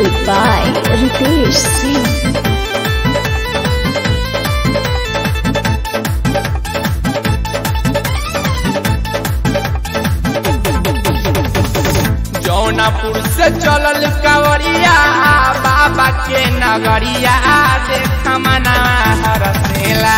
Music by Ritesh Singh. Jaunapur से चलल कावरिया बाबा के नगरिया देख मना हरसेला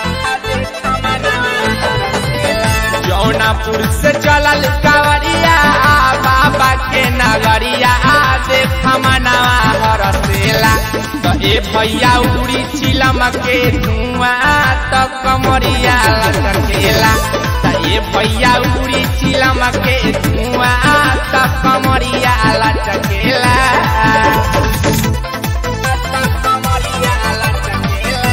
जौनापुर से चलल कावरिया बाबा के नगरिया देख मना हरसेला तो ए भैया उड़ी चिलम के धुआं तो कमरिया लटकेला तो ए भैया उड़ी चिलम के धुआं तो कमरिया लटकेला कमरिया लटकेला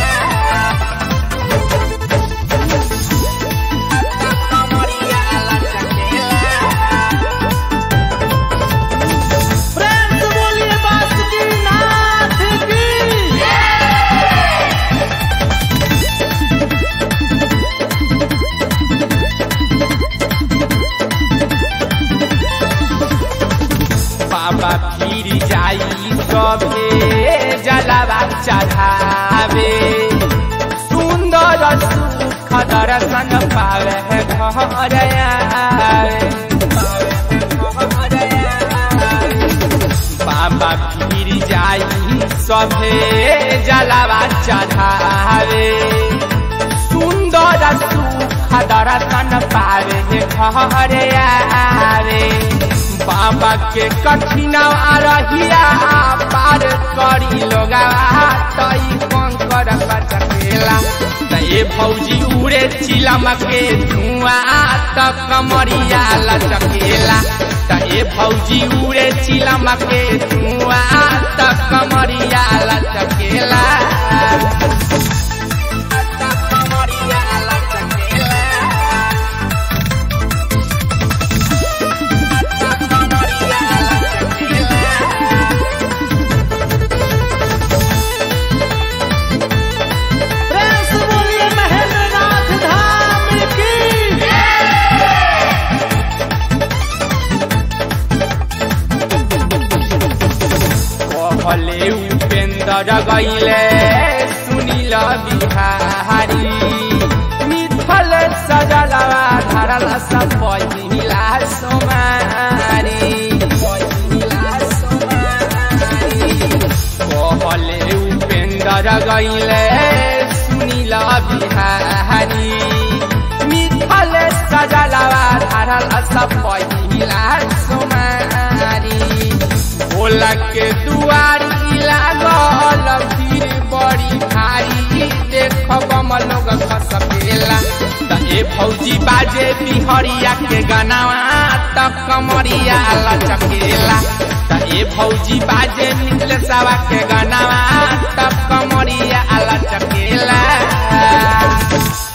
कमरिया लटकेला प्रेम से बोलिए बासुकीनाथ की बाबा फिर जाई सभे जलावा चढ़ावे सुंदर सुख दर्शन पावे घर आवे बाबा फिर जाई सभे जलावा चढ़ावे सुंदर सुख दर्शन पावे घर आवे बाबा के कठिन रहिया पार करी लोगा तई कंकर कटकेला तये भौजी उड़े चिलम के धुआं त कमरिया लटकेला तये भौजी उड़े चिलम के धुआं त कमरिया लटकेला त कमरिया लटकेला प्रेम से बोलिए महेंद्रनाथ धाम की कहले उपेंद्र गईले सुनील बिहारी मिथल सजलवा धरल सब पहिला सोमारी कहले उपेंद्र गईले सुनील बिहारी मिथल सजलवा धरल सब पहिला सोमारी भोला के दुआरी लागल भीड़ बड़ी भारी देख बम लोग खसकेला त ए भौजी बाजे बिहरिया के गनावा त कमरिया लचकेला त ए भौजी बाजे मिथलेसवा के गनावा त कमरिया लचकेला